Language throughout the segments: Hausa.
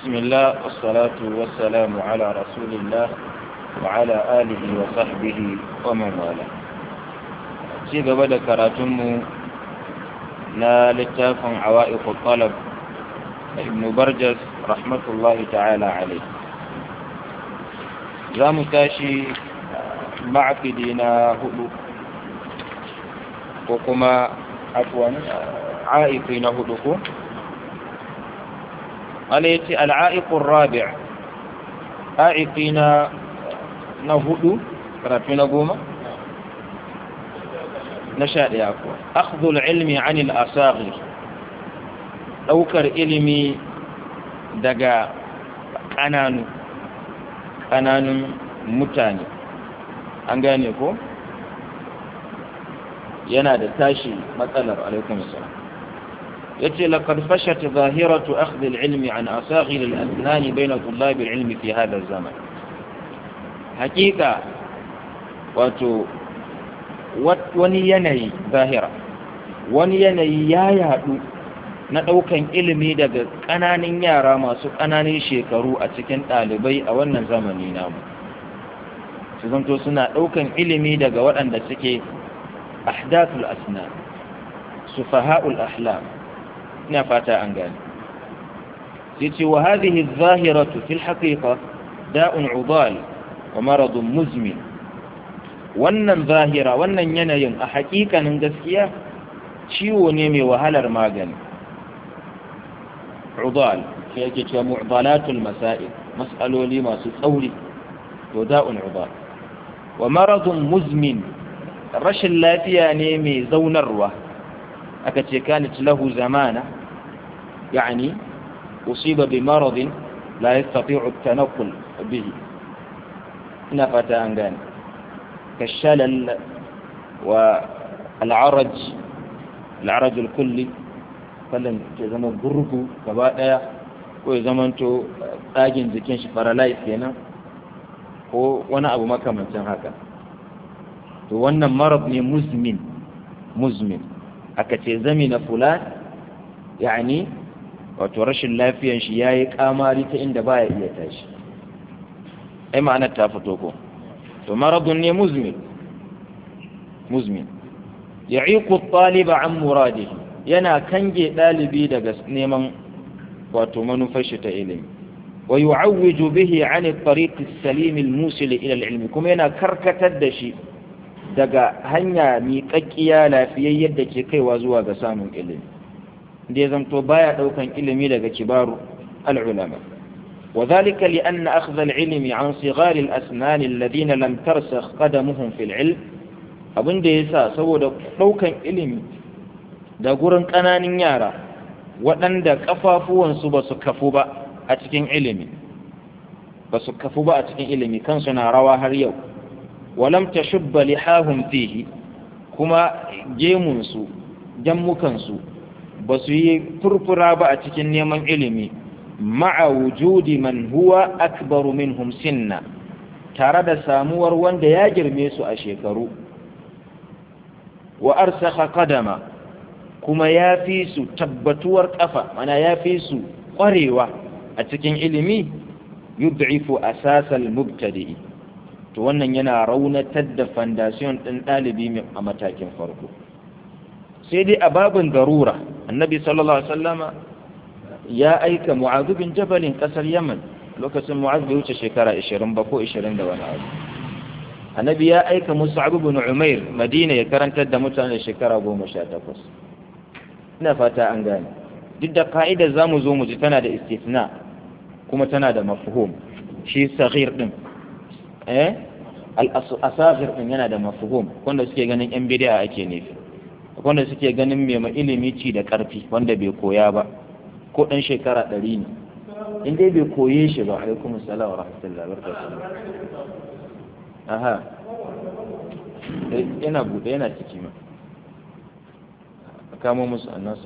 بسم الله والصلاة والسلام على رسول الله وعلى آله وصحبه ومن والاه ci gaba da karatunmu na littafin awa'iqul talab ibn barjas rahmatullahi ta'ala alaihi za mu tashi ma'afidi na hudu ko kuma afwan a'iqi na hudu ko wani ya ce al'a'iƙun rabi' a'iƙi na hudu karatu na goma na sha ɗaya kuwa akhdul ilmi anil asaghi ɗaukar ilimi daga ƙananu ƙananun mutane an gane ko yana da tashi matsalar alaikun salam yace laqad fashat zahiratu akhdh al-ilmi an asaghir al-asnan bayna tullab al-ilmi fi hadha az-zaman hakika wato wani yanayi zahira wani yanayi ya yadu na daukan ilimi daga kananan yara masu kananan shekaru a cikin dalibai a wannan zamani namu su zanto suna daukan ilimi daga waɗanda suke ahdathul asnan sufaha'ul ahlam ina fata an gane sai ce wa hadhihi adh-dhahiratu fil haqiqa da'un 'udal wa maradun muzmin wannan zahira wannan yanayin a haƙiƙanin gaskiya ciwo ne mai wahalar magani 'udal shi yake cewa mu'dalatul masail mas'aloli masu tsauri to da'un 'udal wa maradun muzmin rashin lafiya ne mai zaunarwa aka ce kanat lahu zamana يعني أصيب بمرض لا يستطيع التنقل به نفت أنغان كالشلل والعرج العرج الكلي فلن تزمن برغو كبادا ko ya zamanto ɗagin jikin shi paralyze kenan ko wani abu makamancin haka to wannan marab ne muzmin muzmin aka ce zami na fulan yani wato rashin lafiyan shi ya yi kamari ta inda baya iya tashi ai ma'anar ta fito ko to maradun ne muzmin muzmin ya iku ɗaliba an muradihi yana kange ɗalibi daga neman wato manufar shi ta ilimi wa yu'awwiju bihi an at-tariq as-salim al-musil ila al-ilm kuma yana karkatar da shi daga hanya miƙaƙƙiya lafiyayyar da ke kaiwa zuwa ga samun ilimi da ya zamto baya daukan ilimi daga kibaru al'ulama وذلك لأن أخذ العلم عن صغار الأسنان الذين لم ترسخ قدمهم في العلم abin da ya sa saboda ɗaukan ilimi da gurin ƙananan yara waɗanda ƙafafuwansu ba su kafu ba a cikin ilimi ba su kafu ba a cikin ilimi kansu na rawa har yau walam ta shubba lihahun fihi kuma gemunsu jammukansu ba su yi furfura ba a cikin neman ilimi ma'a wujudi man huwa akbaru minhum sinna tare da samuwar wanda ya girme su a shekaru wa arsakha qadama kuma ya fi su tabbatuwar kafa mana ya fi su kwarewa a cikin ilimi yud'ifu asasal mubtadi'i to wannan yana raunatar da foundation din dalibi a matakin farko sai dai a babin darura annabi sallallahu alaihi wasallama ya aika mu'adh bin jabal kasar yaman lokacin mu'adh bai wuce shekara 20 ba ko 20 da wani abu annabi ya aika mus'ab bin umair madina ya karantar da mutane shekara 18 ina fata an gane duk da ka'idar zamu zo mu ji tana da istithna kuma tana da mafhum shi saghir din eh al-asaghir din yana da mafhum wanda suke ganin yan bid'a ake nufi wanda suke ganin mai ilimi ci da ƙarfi wanda bai koya ba ko ɗan shekara ɗari ne in dai bai koye shi ba alaikum salam wa rahmatullahi wa barakatuh aha yana buɗe yana ciki ma a kamo musu annasir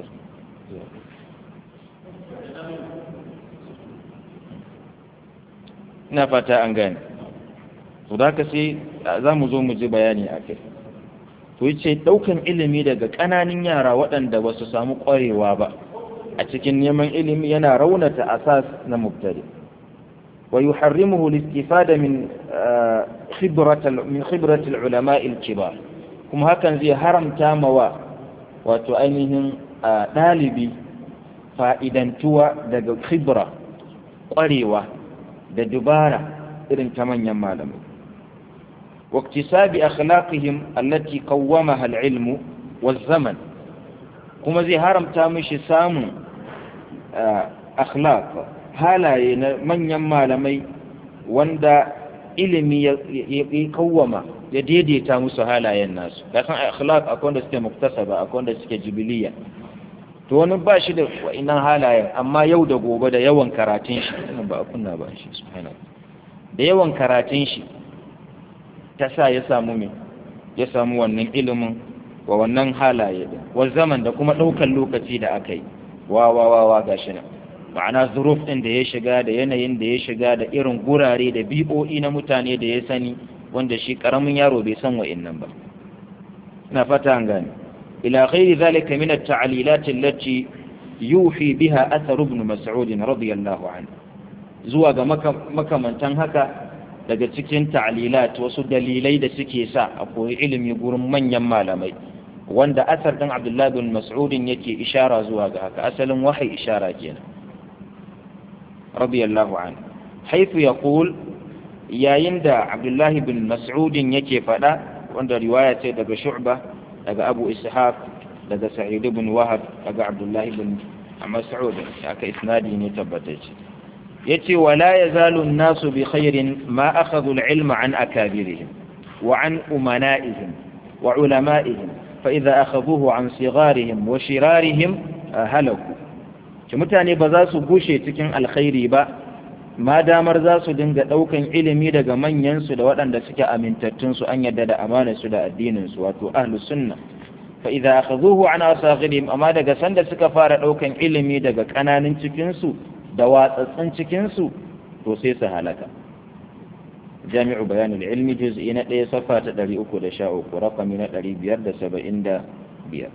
ina fata an gane to da ka sai za mu zo mu ji bayani a kai to yace daukan ilimi daga ƙananan yara waɗanda ba su samu ƙwarewa ba a cikin neman ilimi yana raunata asas na mubtadi wa yuharrimuhu listifada min khibrat min khibrat ulama al-kibar kuma hakan zai haramta mawa wato ainihin dalibi fa'idantuwa daga khibra ƙwarewa da dubara irin ta manyan malamai واكتساب أخلاقهم التي قومها العلم والزمن kuma zai haramta mishi samun akhlaq halaye na manyan malamai wanda ilimi ya kawwama ya daidaita musu halayen nasu kasan akhlaq akwai wanda suke muktasaba akwai wanda suke jibiliya to wani ba shi da wa'inan halayen amma yau da gobe da yawan karatun shi ba a kunna ba shi subhanahu da yawan karatun shi ta sa ya samu me ya samu wannan ilimin wa wannan halaye da wa zaman da kuma ɗaukar lokaci da aka yi wa wa wa wa gashi nan ma'ana zuruf ɗin da ya shiga da yanayin da ya shiga da irin gurare da bi'o'i na mutane da ya sani wanda shi ƙaramin yaro bai san wa'innan ba ina fata an gane ila ghairi zalika min at-ta'lilat allati yuhi biha athar ibn mas'ud radiyallahu anhu zuwa ga makamantan haka daga cikin ta'lilat wasu dalilai da suke sa a koyi ilimi gurin manyan malamai wanda asar din Abdullah bin Mas'ud yake ishara zuwa ga haka asalin wahayi ishara kenan radiyallahu anhu haythu yaqul yayin da Abdullah bin Mas'ud yake fada wanda riwaya ce daga Shu'ba daga Abu Ishaq daga Sa'id bin Wahab daga Abdullah bin Mas'ud aka isnadi ne tabbatacce yace wala yazalu an-nasu bi khairin ma akhadhu al-ilma an akabirihim wa an umana'ihim wa ulama'ihim fa idha akhadhuhu an sigharihim wa shirarihim halaku ki mutane ba za su gushe cikin alkhairi ba ma damar za su dinga daukan ilimi daga manyan su da waɗanda suke amintattun su an yadda da amanar su da addinin su wato ahlus sunna fa idha akhadhuhu an asaghirihim amma daga sanda suka fara daukan ilimi daga kananan cikin su da watsatsun cikinsu to sai su halaka jami'u bayanin ilmi juz'i na ɗaya safa ta ɗari uku da sha uku rakami na ɗari biyar da saba'in da biyar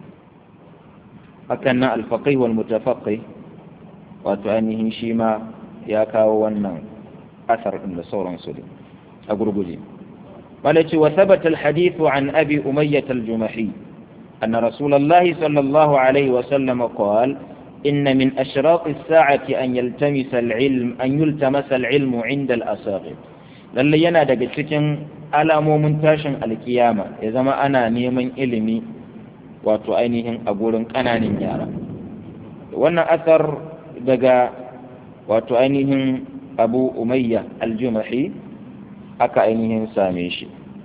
hakan na alfaƙai wal mutafaƙai wato ainihin shi ma ya kawo wannan asar ɗin da sauransu ne a gurguje malaci wa sabata alhadithu an abi umayyat aljumahi أن رسول الله صلى الله عليه وسلم قال إن من أشراط الساعة أن يلتمس العلم أن يلتمس العلم عند الأساغر lalle yana daga cikin alamomin tashin alkiyama ya zama ana neman ilimi wato ainihin a gurin ƙananan yara wannan asar daga wato ainihin abu umayya aljumahi aka ainihin same shi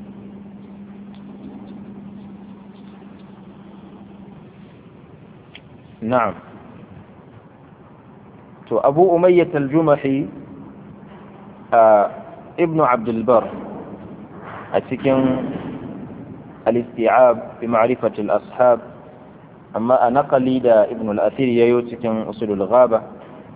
na'am to abu umayyat al-jumahi a ibnu abdulbar a cikin al-isti'ab fi ma'rifat al-ashab amma a naqali da ibnu al-athir yayo cikin usulul ghaba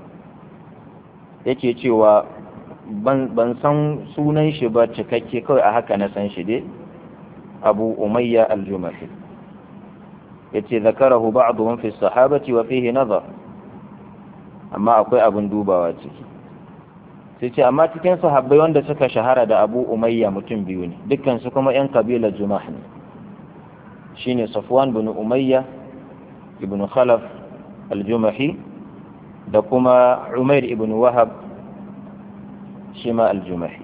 yake cewa ban san sunan shi ba cikakke kawai a haka na san shi dai abu umayya al-jumahi yace zakarahu ba'dhum fi as-sahabati wa fihi nazar amma akwai abin dubawa ciki sai ce amma cikin sahabbai wanda suka shahara da abu umayya mutum biyu ne dukkan su kuma yan kabilar jumah ne shine safwan bin umayya ibn khalaf al-jumahi da kuma umair ibn wahab shi ma al-jumahi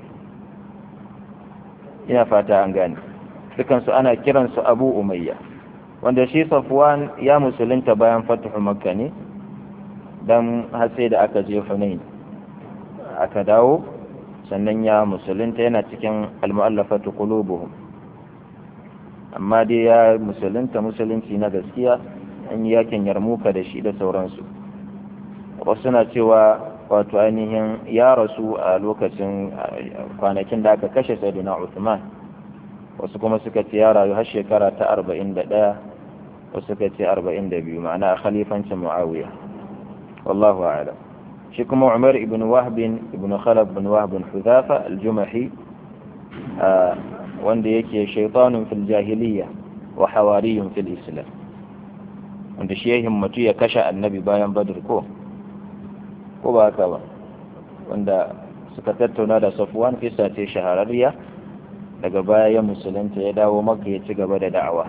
ina fata an gane dukkan su ana kiransu abu umayya wanda shi safwan ya musulunta bayan fatuhu makka ne don har sai da aka je Hunain aka dawo sannan ya musulunta yana cikin almu'allafatu qulubuhum amma dai ya musulunta musulunci na gaskiya an yi yakin yarmuka da shi da sauransu wasu na cewa wato ainihin ya rasu a lokacin kwanakin da aka kashe sayyidina Uthman wasu kuma suka ce ya rayu har shekara ta 41 wasu suka ce 42 ma'ana a khalifancin Muawiya والله أعلم شكم عمر بن وهب بن خلف بن وهب حذافة الجمحي آه wanda yake shaitanun fil jahiliya wa hawariyun fil islam wanda shi ya himmatu ya kashe annabi bayan badr ko ko ba haka ba wanda suka tattauna da safwan kisa ce shahararriya daga baya ya musulunta ya dawo maka ya ci gaba da da'awa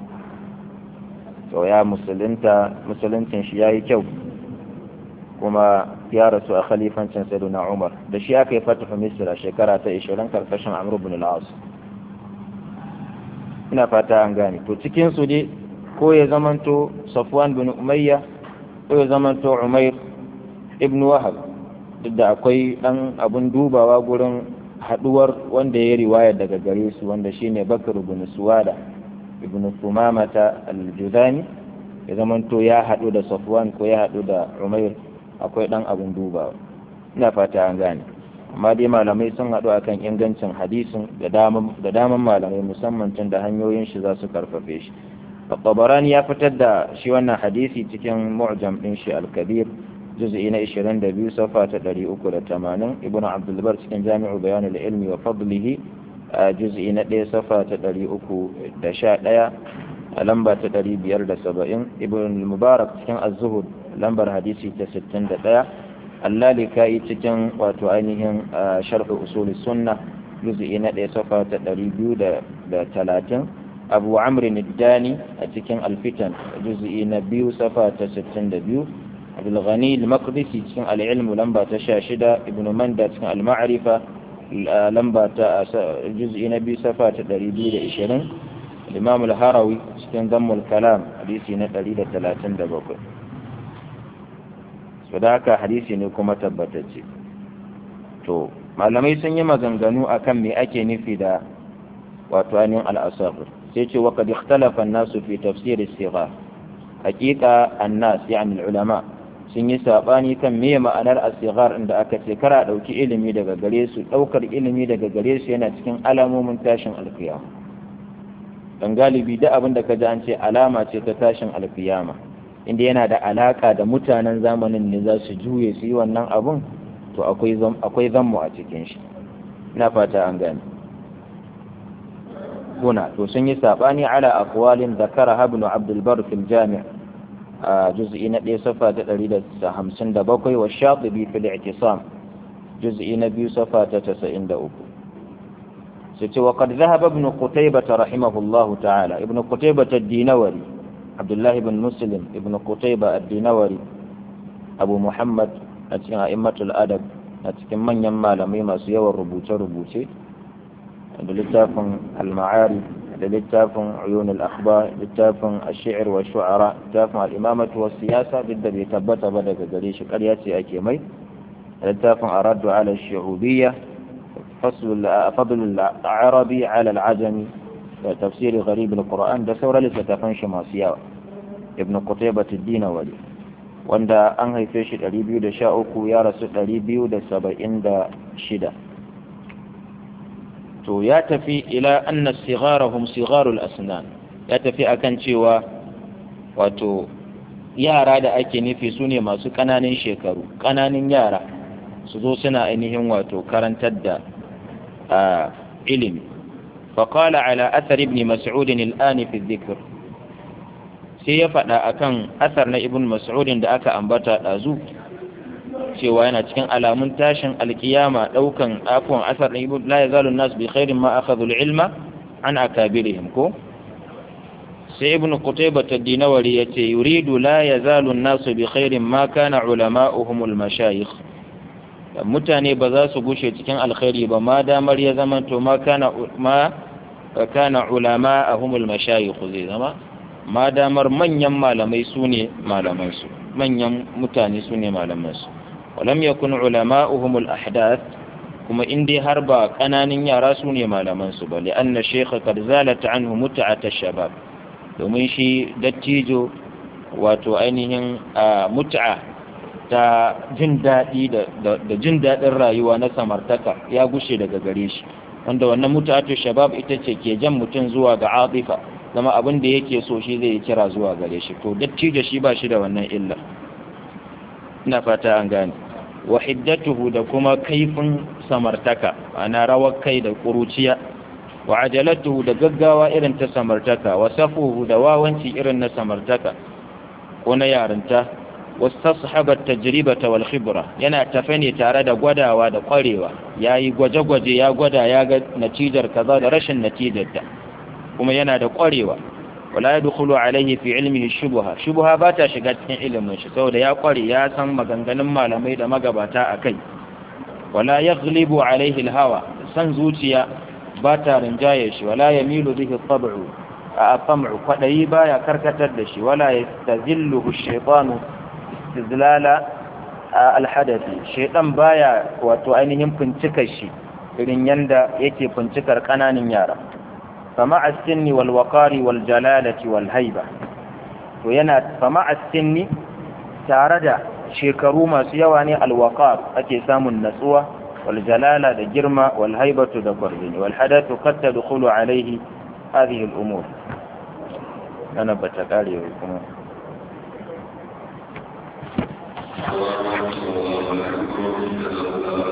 to ya musulunta musuluncin shi ya yi kyau kuma ya rasu a khalifancin sayyidina umar da shi aka yi fatafa misira shekara ta 20 karkashin amr ibn al-as ina fata an gane to cikin su dai ko ya zamanto safwan bin umayya ko ya zamanto umair ibn wahab duk da akwai dan abun dubawa gurin haduwar wanda ya riwaya daga gare su wanda shine bakar ibn suwada ibn sumamata al-judani ya zamanto ya hadu da safwan ko ya hadu da umair akwai dan abun dubawa ina fata an gane amma dai malamai sun haɗu akan ingancin hadisin da daman malamai musamman tun da hanyoyin shi za su karfafe shi tabarani ya fitar da shi wannan hadisi cikin mu'jam din shi al-kabir juz'i na 22 safa ta 380 ibn abdul bar cikin jami'u bayan al-ilmi wa fadlihi juz'i na 1 safa ta 311 a lamba ta 570 ibn mubarak cikin az-zuhud lambar hadisi ta 61 allalika'i cikin wato ainihin sharh usul sunna juz'i na ɗaya safa ta ɗari biyu da talatin abu amrin dani a cikin alfitan juz'i na biyu safa ta sittin da biyu abdulghani al-maqdisi cikin al'ilmu lamba ta sha shida ibnu manda cikin al-ma'rifa lamba ta juz'i na biyu safa ta ɗari biyu da ishirin imam al-harawi cikin zammul kalam hadisi na ɗari da talatin da bakwai su da haka hadisi ne kuma tabbatacce to malamai sun yi maganganu akan me ake nufi da wato ainihin al'asafir sai ce wa kad ikhtalafa an-nasu fi tafsir as-sighar haqiqa an-nas yani ulama sun yi sabani kan me ma'anar as-sighar inda aka ce kara dauki ilimi daga gare su daukar ilimi daga gare su yana cikin alamomin tashin alkiyama dan galibi da abin da ka ji an ce alama ce ta tashin alkiyama inda yana da alaka da mutanen zamanin ne za su juye su yi wannan abun to akwai zammu a cikin shi na fata an gani huna to sun yi sabani ala aqwalin zakara ibn abdul bar fil jami' a juz'i na 1 safa ta 157 wa shatibi fil i'tisam juz'i na 2 safa ta 93 sai ce wa qad dhahaba ibn qutaybah rahimahullahu ta'ala ibn qutaybah ad-dinawari abdullahi ibn muslim ibn qutaybah ad-dinawari abu muhammad a cikin a'immatul adab a cikin manyan malamai masu yawan rubuce-rubuce da littafin al-ma'ari da littafin uyun al-akhbar littafin ash-shi'r wa shu'ara littafin al-imamatu wa siyasa duk da bai tabbata ba daga gare shi ƙarya ce ake mai littafin araddu ala ash-shu'ubiyya فصل فضل العربي على العجمي تفسير غريب القرآن ده سورة لتتفن شماسية ابن قتيبة الدين ولي wanda an haife shi 213 ya rasu 276 to ya tafi ila anna sigharahum sigharul asnan ya tafi akan cewa wato yara da ake nufi su ne masu ƙananan shekaru ƙananan yara su zo suna ainihin wato karantar da ilimi faƙala ala athar ibn mas'udin al'ani fi dhikr sai ya faɗa akan asar na ibn mas'udin da aka ambata ɗazu cewa yana cikin alamun tashin alkiyama ɗaukan afuwan asar na ibn la yazalu nas bi khairin ma akhadhu ilma an akabirihim ko sai ibn qutaybah ad-dinawari yace yuridu la yazalu an-nas bi khairin ma kana ulama'uhum al-mashayikh mutane ba za su gushe cikin alkhairi ba ma damar ya zama to ma kana ma kana ulama'uhum al-mashayikh zai zama ma damar manyan malamai su ne malamansu manyan mutane su ne malamansu walam yakun ulama'uhum al-ahdath kuma in dai har ba kananan yara su ne malamansu ba li anna shaykha qad zalat anhu mut'at ash-shabab domin shi dattijo wato ainihin mut'a ta jin daɗi da jin daɗin rayuwa na samartaka ya gushe daga gare shi wanda wannan mut'atu shabab ita ce ke jan mutum zuwa ga atifa zama abin da yake so shi zai kira zuwa gare shi to dattijo shi ba shi da wannan illa ina fata an gane wa hiddatuhu da kuma kaifin samartaka ana rawar kai da kuruciya wa ajalatuhu da gaggawa irin ta samartaka wa safuhu da wawanci irin na samartaka ko na yarinta wastashabar tajribata wal khibra yana tafe ne tare da gwadawa da kwarewa yayi gwaje-gwaje ya gwada ya ga natijar kaza da rashin natijar ta kuma yana da kwarewa wala yadkhulu alayhi fi ilmihi shubha shubha ba ta shiga cikin ilimin shi saboda ya kware ya san maganganun malamai da magabata akai wala yaghlibu alayhi alhawa san zuciya ba ta rinjaye shi wala yamilu bihi tab'u a sam'u kwadayi baya karkatar da shi wala yastazilluhu ash-shaytanu istizlala al-hadathi shaytan baya wato ainihin fincikar shi irin yanda yake fincikar kananan yara fama as-sinni wal waqari wal jalalati wal haiba to yana fama as-sinni tare da shekaru masu yawa ne al-waqar ake samun natsuwa wal jalala da girma wal haibatu da kwarbini wal hadathu qad tadkhulu alayhi hadhihi al-umur ana bata kare kuma الله أكبر الله أكبر